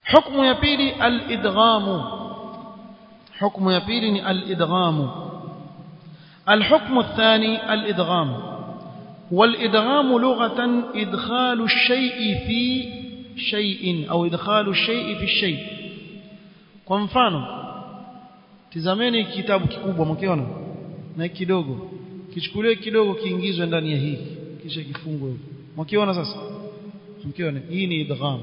حكم يبيلي الإدغام حكم يبيلي الإدغام الحكم الثاني الإدغام والإدغام لغة إدخال الشيء في شيء أو إدخال الشيء في الشيء kwa mfano tizameni kitabu kikubwa mkiona na kidogo kichukuliwe kidogo kiingizwe ndani ya hiki kisha kifungwe huko mkiona sasa mkiona hii ni idgham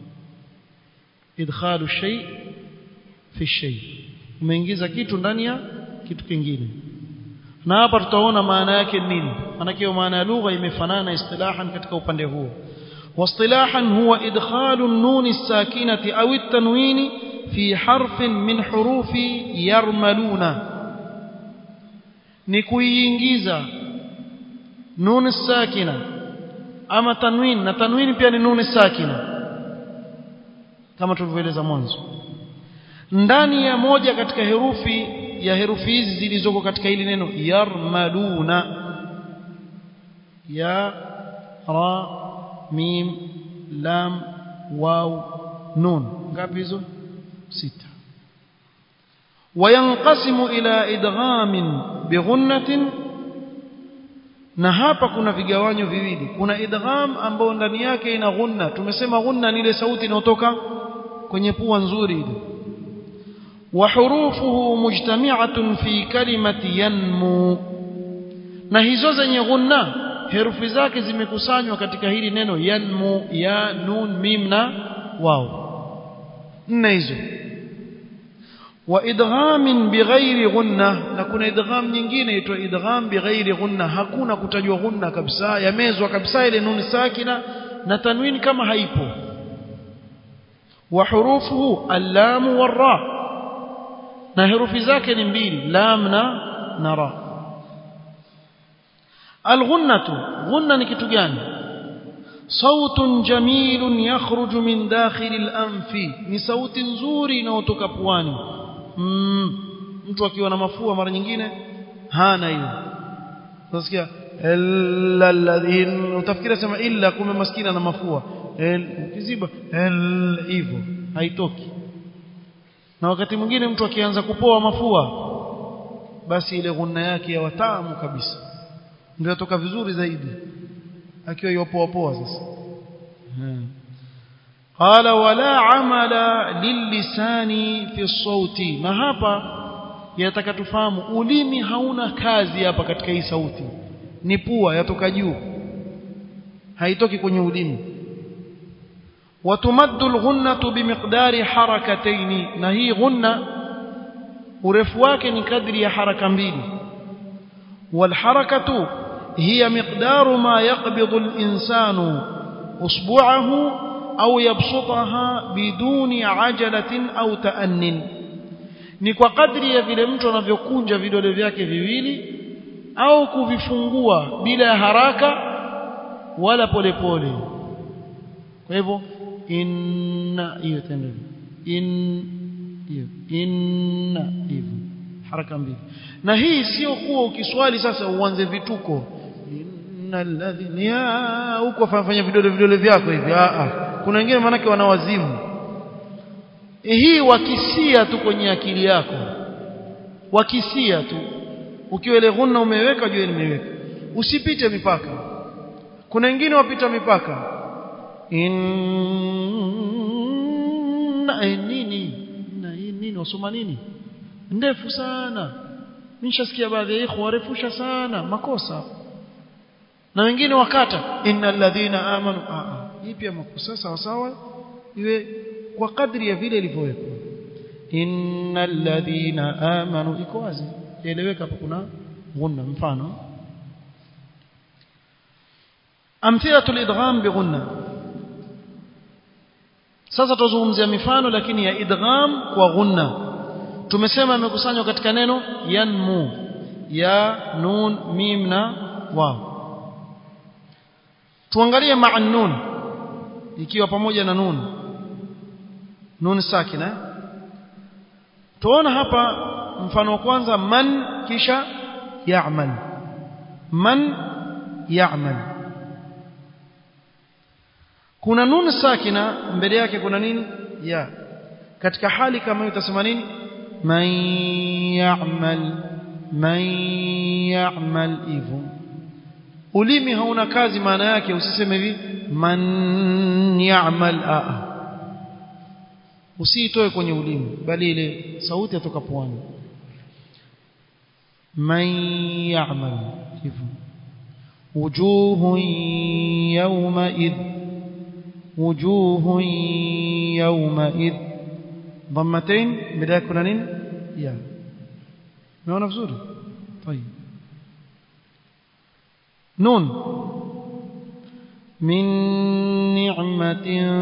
idkhalu shay fi shay umeingiza kitu ndani ya kitu kingine na hapa tutaona maana yake nini maana maana ya lugha imefanana istilahan katika upande huo واصطلاحا هو إدخال النون الساكنة أو التنوين في حرف من حروف يرملون نكوينجيزا نون الساكنة أما تنوين تنوين بيان نون الساكنة kama tulivyoeleza mwanzo ndani ya moja katika herufi ya herufi hizi zilizoko katika hili neno yarmaluna ya ra mim lam waw nun ngapi hizo sita وينقسم إلى إدغام بغنة na hapa kuna vigawanyo viwili kuna idgham ambao ndani yake ina ghunna tumesema ghunna ni ile sauti inayotoka kwenye pua nzuri ile wa hurufuhu mujtami'atun fi kalimati yanmu na hizo zenye ghunna herufi zake zimekusanywa katika hili neno yanmu ya nun mim na waw nne hizo wa idgham bighairi ghunna na kuna idgham nyingine inaitwa idgham bighairi ghunna hakuna kutajwa ghunna kabisa yamezwa kabisa ile nun sakina na tanwin kama haipo wa hurufuhu allam warra na herufi zake ni mbili lam na na ra alghunnatu ghunna ni kitu gani صوت جميل يخرج من داخل الأنف ni sauti nzuri inayotoka puani mm, mtu akiwa na mafua mara nyingine hana hiyo unasikia illa alladhin utafikiri sema illa kumbe maskini na mafua ukiziba hivyo haitoki na wakati mwingine mtu akianza kupoa mafua basi ile ghunna yake ya watamu kabisa ndio yatoka vizuri zaidi akiwa yopoa poa sasa قال ولا عمل للسان في الصوت na hapa yataka tufahamu ulimi hauna kazi hapa katika hii sauti ni pua yatoka juu haitoki kwenye ulimi وتمد الغنة بمقدار حركتين na hii ghunna urefu wake ni kadri ya haraka mbili والحركة هي مقدار ما يقبض الإنسان أصبعه أو يبسطها بدون عجلة أو تأن ni kwa kadri ya vile mtu anavyokunja vidole vyake viwili au kuvifungua bila ya haraka wala polepole kwa hivyo inna hiyo tendo in hiyo inna hivyo haraka mbili na hii sio kuwa ukiswali sasa uanze vituko innalladhina huko fanya vidole vidole vyako hivi a a kuna wengine manake wanawazimu hii wakisia tu kwenye akili yako wakisia tu ukiwa ile ghunna umeweka jua nimeweka usipite mipaka kuna wengine wapita mipaka inna nini na nini wasoma nini ndefu sana nishasikia baadhi ya ikhwa warefusha sana makosa na wengine wakata innal ladhina amanu a a hii pia makosa sawa sawa iwe kwa kadri ya vile ilivyowekwa innal ladhina amanu iko wazi eleweka hapo kuna ghunna mfano amthilatul idgham bighunna sasa tuzungumzia mifano lakini ya idgham kwa ghunna tumesema imekusanywa katika neno yanmu ya nun mim na waw tuangalie ma'a nun ikiwa pamoja na nun nun sakina tuona hapa mfano wa kwanza man kisha ya'mal man ya'mal kuna nun sakina mbele yake kuna nini ya katika hali kama hiyo utasema nini man ya'mal man ya'mal hivyo ulimi hauna kazi maana yake usiseme hivi man ya'mal a usiitoe kwenye ulimi bali ile sauti yatoka puani man ya'mal hivyo wujuhun yawma idh wujuhun yawma idh ضمتين بدايه kuna nini ya unaona vizuri طيب نون من نعمة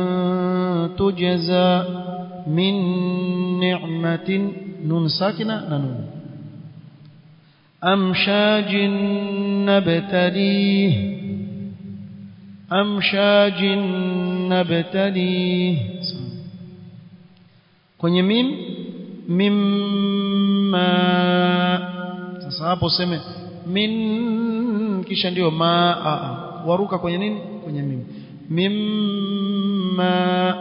تجزى من نعمة نون ساكنة نون أمشاج نبتليه أمشاج نبتليه kwenye mim mimma sasa hapo useme min kisha ndio ma a waruka kwenye nini kwenye mim mimma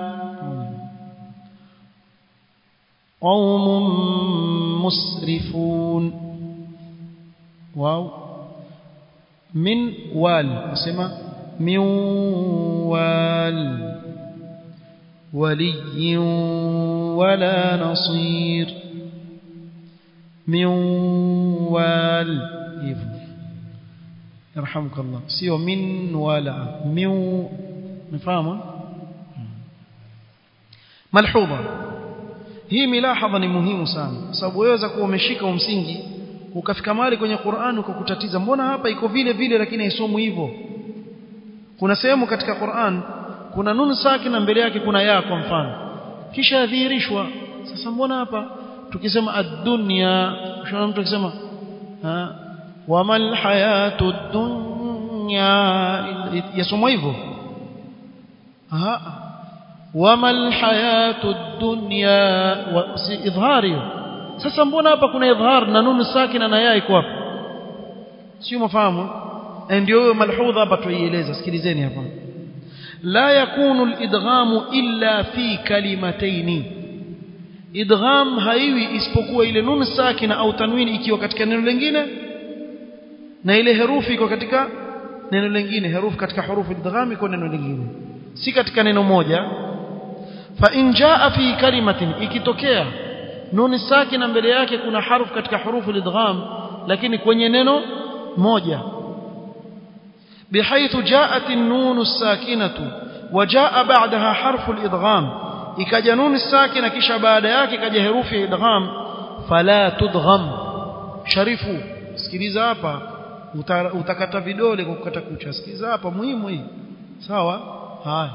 qaumun musrifun wow min wal usema min wal ولي ولا نصير من وال يرحمك الله سيو من ولا من مفهمه ملحوظه hii milahaza ni muhimu sana sababu waweza kuwa umeshika msingi ukafika mahali kwenye Qur'an ukakutatiza mbona hapa iko vile vile lakini haisomwi hivyo kuna sehemu katika Qur'an kuna nun sakina mbele yake kuna ya kwa mfano kisha adhihirishwa sasa mbona hapa tukisema ad-dunya shona mtu akisema wamal hayatu dunya yasomwa hivyo aha wamal hayatu dunya si idhari sasa mbona hapa kuna idhar na nun sakina na ya iko hapa sio mafahamu ndio hiyo malhudha hapa tuieleza sikilizeni hapa لا يكون الادغام الا في كلمتين idgham haiwi isipokuwa ile nun sakina au tanwini ikiwa katika neno lingine na ile herufi iko katika neno lingine herufi katika hurufu idgham iko neno lingine si katika neno moja fa in jaa fi kalimatin ikitokea nun sakina mbele yake kuna harfu katika hurufu idgham lakini kwenye neno moja بحيث جاءت النون الساكنة وجاء بعدها حرف الإدغام ikaja nuni sakina kisha baada yake kaja herufi ya idgham fala tudgham sharifu sikiliza hapa utakata vidole kwa kukata kucha sikiliza hapa muhimu hii sawa haya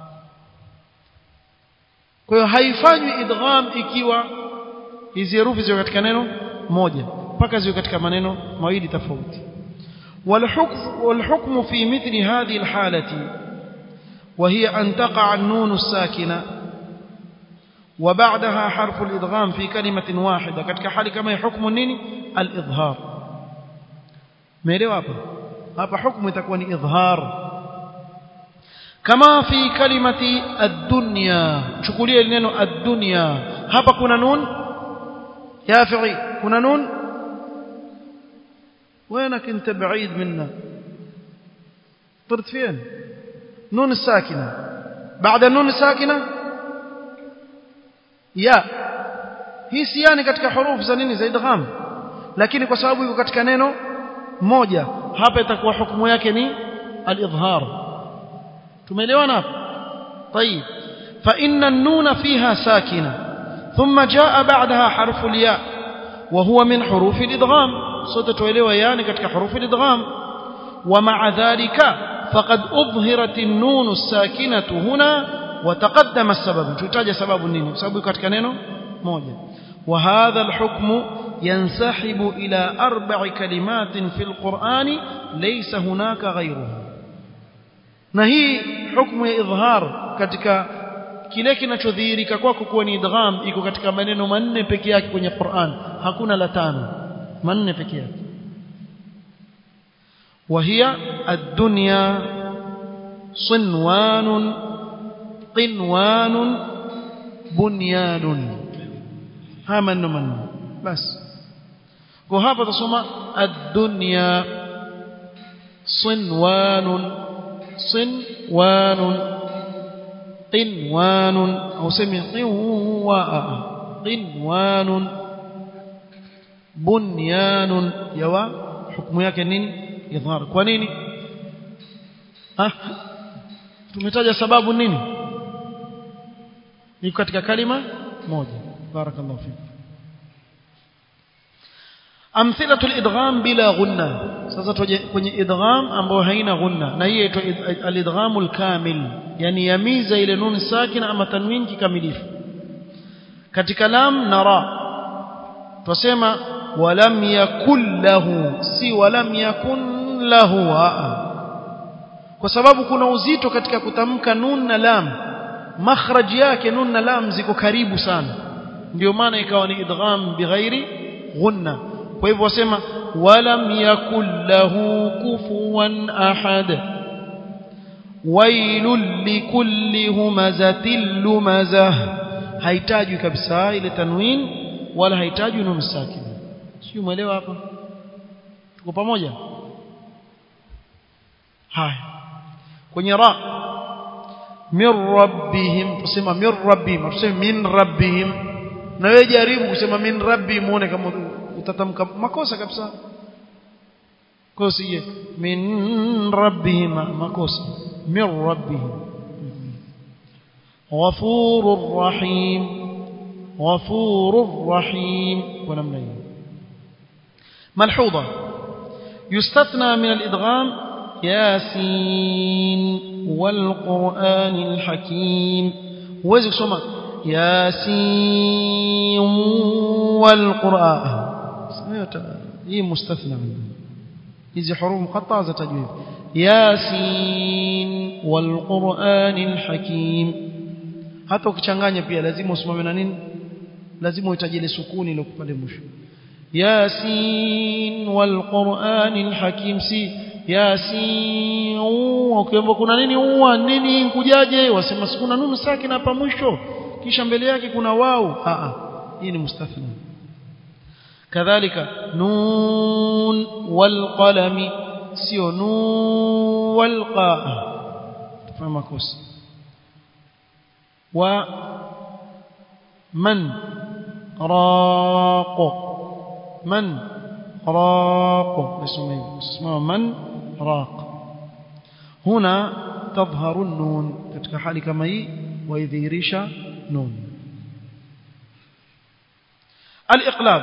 kwa hiyo haifanywi idgham ikiwa hizi herufi ziko katika neno moja mpaka ziwe katika maneno mawili tofauti والحكم والحكم في مثل هذه الحالة وهي أن تقع النون الساكنة وبعدها حرف الإدغام في كلمة واحدة كتك حال كما حكم النين الإظهار ميري وابا هذا حكم تكون إظهار كما في كلمة الدنيا شكولية لنينو الدنيا هذا كنا نون يافعي كنا نون وينك انت بعيد منا طرت فين نون الساكنة بعد النون الساكنة يا hii si yani katika hurufu za nini za idgham lakini kwa sababu iko katika neno moja hapa itakuwa hukumu yake ni al-idhhar tumeelewana hapo طيب فإن النون فيها ساكنة ثم جاء بعدها حرف الياء وهو من حروف الإدغام sote tuelewa yani katika hurufi idgham wa ma'a dhalika faqad udhirat an-nun as-sakinatu huna wa taqaddama as-sabab tutaja sababu nini sababu katika neno moja wa hadha al-hukm yansahibu ila arba'i kalimatin fil qur'ani laysa hunaka ghayruha na hii hukumu ya idhhar katika kile kinachodhihirika kwako kuwa ni idgham iko katika maneno manne peke yake kwenye Qur'an hakuna la tano manne peke yake وهي الدنيا صنوان قنوان bunyanun haya maneno manne basi kwa hapa tusoma ad-dunya sinwanun sinwanun qinwanun au semi qinwa qinwanun bunyanun yawa hukumu yake nini idhar kwa nini ah tumetaja sababu nini ni katika kalima moja barakallahu fik amthilatu al-idgham bila ghunna sasa tuje kwenye idgham ambayo haina ghunna na hii inaitwa al-idgham al-kamil yani yamiza ile nun sakina ama tanwin kikamilifu katika lam na ra tusema walam yakul lahu si walam yakun lahu kwa sababu kuna uzito katika kutamka nun na lam makhraj yake nun na lam ziko karibu sana ndio maana ikawa ni idgham bighairi ghunna kwa hivyo wasema walam yakul lahu kufuwan ahad wailul likulli humazatil lumazah haitajwi kabisa ile tanwin wala haitajwi nun sakin sio umeelewa hapa tuko pamoja haya kwenye ra min rabbihim tusema min rabbihim tuseme min rabbihim na wewe jaribu kusema min rabbi muone kama utatamka makosa kabisa kwa sije min rabbihim makosa min rabbihim ghafurur rahim ghafurur rahim kwa namna hiyo ملحوظه يستثنى من الادغام ياسين والقران الحكيم huwezi kusoma yasin والقران hii mustathna hizi hurufu muqatta'a za tajwid yasin والقران الحكيم hata ukichanganya pia lazima usimame na nini lazima uhitaji ile sukuni ile pale mwisho yasin والقران الحكيم si yasin ukiambiwa kuna nini uwa nini kujaje wasema sikuna nunu sakina hapa mwisho kisha mbele yake kuna wau a a hii ni mustathna kadhalika nun wal qalami sio nun wal qa tafama kosa wa man raq man raq اسمه من راق هنا تظهر النون katika hali kama hii waidhihirisha nun al-iqlab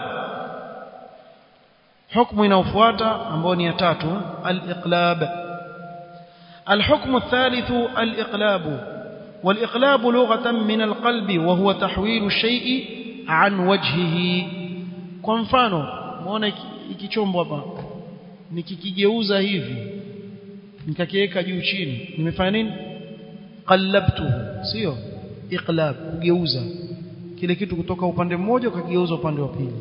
hukumu inayofuata ambayo ni ya tatu al-iqlab الحكم الثالث الإقلاب والإقلاب لغة من القلب وهو تحويل الشيء عن وجهه kwa mfano muone ikichombo hapa nikikigeuza hivi nikakiweka juu chini nimefanya nini qallabtuhu sio iqlab kugeuza kile kitu kutoka upande mmoja ukageuza upande wa pili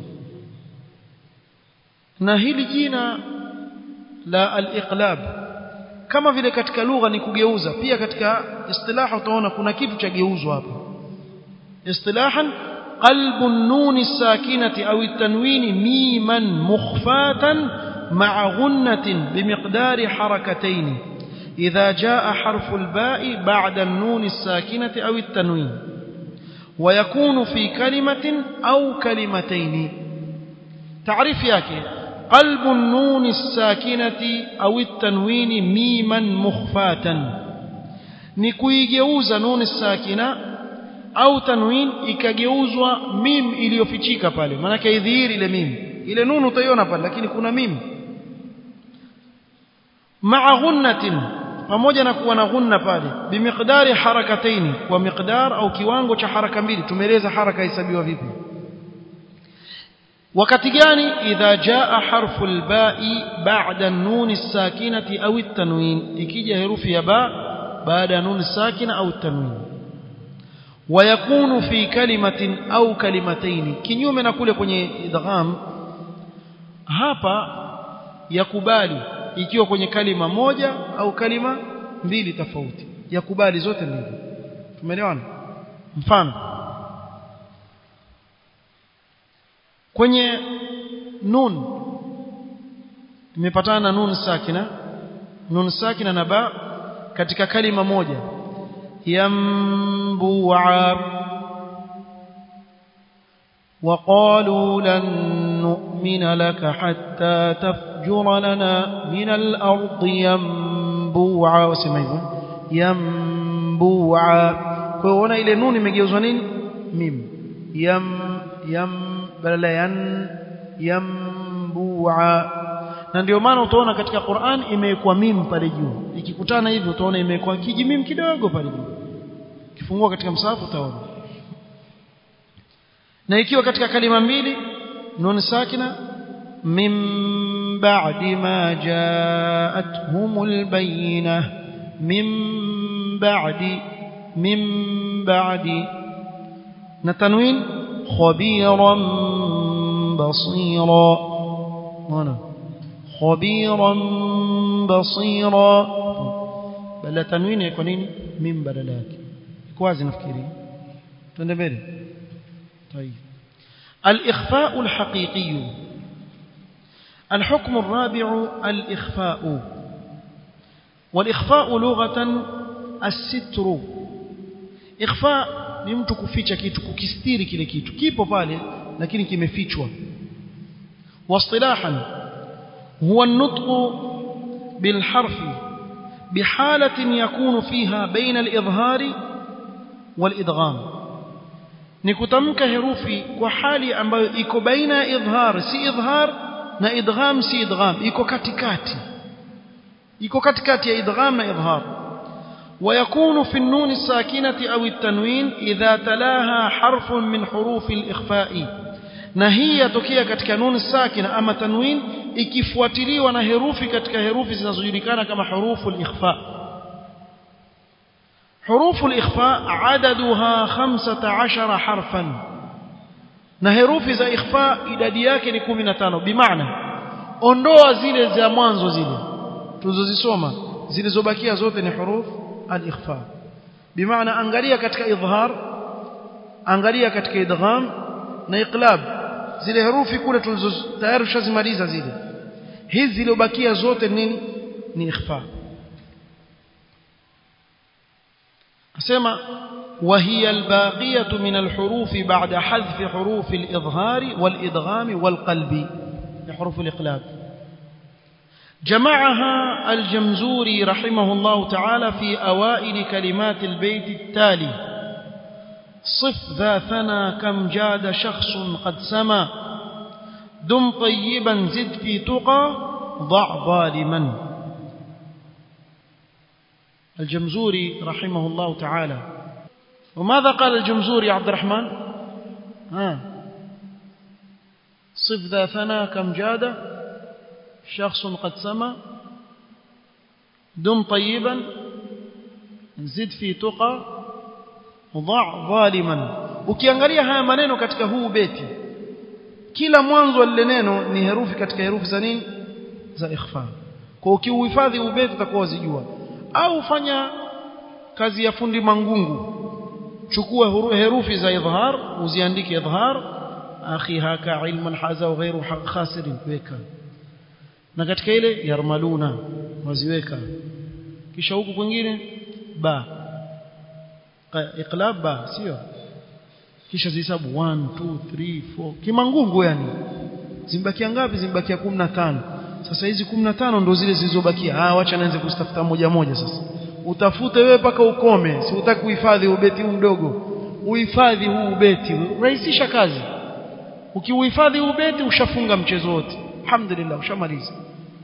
na hili jina la al-iqlab kama vile katika lugha ni kugeuza pia katika istilaha utaona kuna kitu cha geuzwa hapa istilahan qalbu an-nun as-sakinati aw at-tanwin miman mukhfatan ma'a ghunnatin bimiqdari harakatayn idha jaa harfu al-ba'i ba'da an-nun as-sakinati aw at-tanwin ويكون في كلمة أو كلمتين تعريف yake قلب النون الساكنة أو التنوين ميما مخفاتا نكويجeuza نون الساكنة أو تنوين ikageuzwa mim iliyofichika pale maana idhihiri ile mim ile nunu utaiona pale lakini kuna mim ma'a ghunnatin pamoja na kuwa na ghunna pale bimiqdari harakataini kwa miqdar au kiwango cha haraka mbili tumeeleza haraka hesabiwa vipi wakati gani idha jaa harfu alba'i ba'da an-nun as-sakinati aw at-tanwin ikija herufi ya ba baada ya nun sakina au at-tanwin ويكون في كلمة أو كلمتين kinyume na kule kwenye idgham hapa yakubali ikiwa kwenye kalima moja au kalima mbili tofauti yakubali zote mbili tumeelewana mfano kwenye nun imepatana na nun sakina nun sakina na ba katika kalima moja yambu'a وقالوا لن نؤمن لك حتى تفجر لنا من الأرض ينبوعا وسمع hivyo ينبوعا kwa hiyo ona ile nuni imegeuzwa nini mim yam yam badala yan yambu'a na ndio maana utaona katika Qur'an imewekwa mim pale juu ikikutana hivi utaona imewekwa kijimim kidogo pale juu kifungua katika msahafu utaona na ikiwa katika kalima mbili nun sakina min ba'di ma ja'atuhumul bayyinah min ba'di min ba'di na tanwin khabiran basira wana khabiran basira bala tanwini iko nini min badala yake iko wazi nafikiri twende mbele طيب الإخفاء الحقيقي الحكم الرابع الإخفاء والإخفاء لغة الستر إخفاء ni mtu kuficha kitu kukistiri kile kitu kipo pale lakini kimefichwa واصطلاحا هو النطق بالحرف بحالة يكون فيها بين الإظهار والإدغام ni kutamka herufi kwa hali ambayo iko baina ya idhhar si idhhar na idgham si idgham iko katikati iko katikati ya idgham na idhhar ويكون في النون الساكنة أو التنوين إذا تلاها حرف من حروف الإخفاء نهي تكيا katika nun sakina ama tanwin ikifuatiliwa na herufi katika herufi zinazojulikana kama hurufu al-ikhfa حروف الإخفاء عددها خمسة عشر حرفا na herufi za ikhfa idadi yake ni 15 bimaana ondoa zile za mwanzo zile tulizozisoma zilizobakia zote ni huruf al-ikhfa bimaana angalia katika idhhar angalia katika idgham na iqlab zile herufi kule tulizo tayari tushazimaliza zile hizi zilizobakia zote nini ni ikhfa أسمى وهي الباقية من الحروف بعد حذف حروف الإظهار والإدغام والقلب حروف الإقلاب جمعها الجمزوري رحمه الله تعالى في أوائل كلمات البيت التالي صف ذا ثنى كم جاد شخص قد سما دم طيبا زد في تقى ضع ظالما الجمزوري رحمه الله تعالى وماذا قال الجمزوري عبد الرحمن ها صف ذا ثنا كم جاد شخص قد سما دم طيبا زد في تقى ضع ظالما ukiangalia haya maneno katika huu beti kila mwanzo wa lile neno ni herufi katika herufi za nini za ikhfa kwa ukiuhifadhi ubeti utakuwa uzijua au fanya kazi ya fundi mangungu chukua herufi za idhhar uziandike idhhar akhi haka ilman haza wa ghairu khasirin weka na katika ile yarmaluna waziweka kisha huku kwingine ba iqlab ba sio kisha zihesabu 1 2 3 4 kimangungu yani zimbakia ngapi zimbakia 15 sasa hizi 15 ndo zile zilizobakia ah wacha naanze kuzitafuta moja moja sasa utafute wewe paka ukome si utaki kuhifadhi ubeti huu mdogo uhifadhi huu ubeti rahisisha kazi ukiuhifadhi ubeti ushafunga mchezo wote alhamdulillah ushamaliza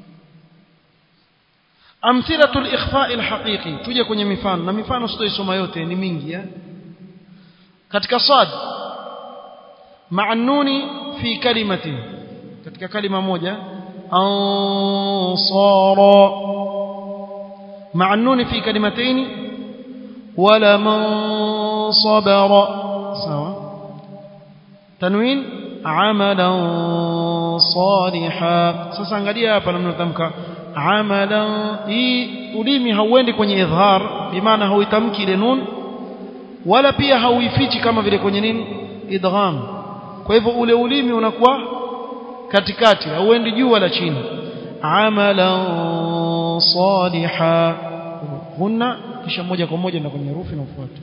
amthilatu al-ikhfa' al-haqiqi tuje kwenye mifano na mifano sitoisoma yote ni mingi ya katika sad ma'annuni fi kalimatin katika kalima moja أنصارا مع النون في كلمتين ولمن صبر سواء تنوين عملا صالحا sasa angalia hapa namna tamka amalan hii ulimi hauendi kwenye idhhar bimaana hauitamki ile nun wala pia hauifichi kama vile kwenye nini idgham kwa hivyo ule ulimi unakuwa katikati hauendi juu wala chini amalan saliha hunna kisha moja kwa moja na kwenye herufi inayofuata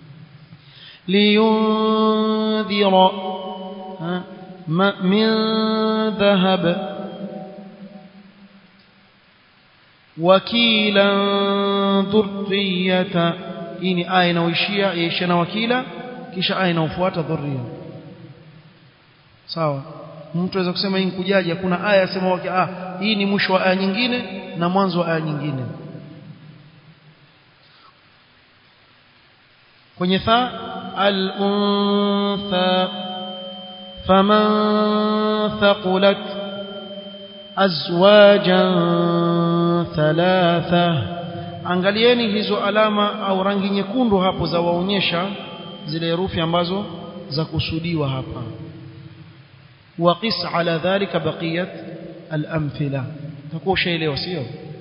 liyundhira min dhahab wakila dhurriyata hii ni aya inayoishia yaisha na wakila kisha aya inayofuata dhurriya sawa mtu aweza kusema hii nkujaje hakuna aya sema ah hii ni mwisho wa aya nyingine na mwanzo wa aya nyingine kwenye tha al-untha faman thaqulat azwajan thalatha angalieni hizo alama au rangi nyekundu hapo za waonyesha zile herufi ambazo za kusudiwa hapa waqis ala dhalika baqiyat al-amthila takuwa ushaelewa sio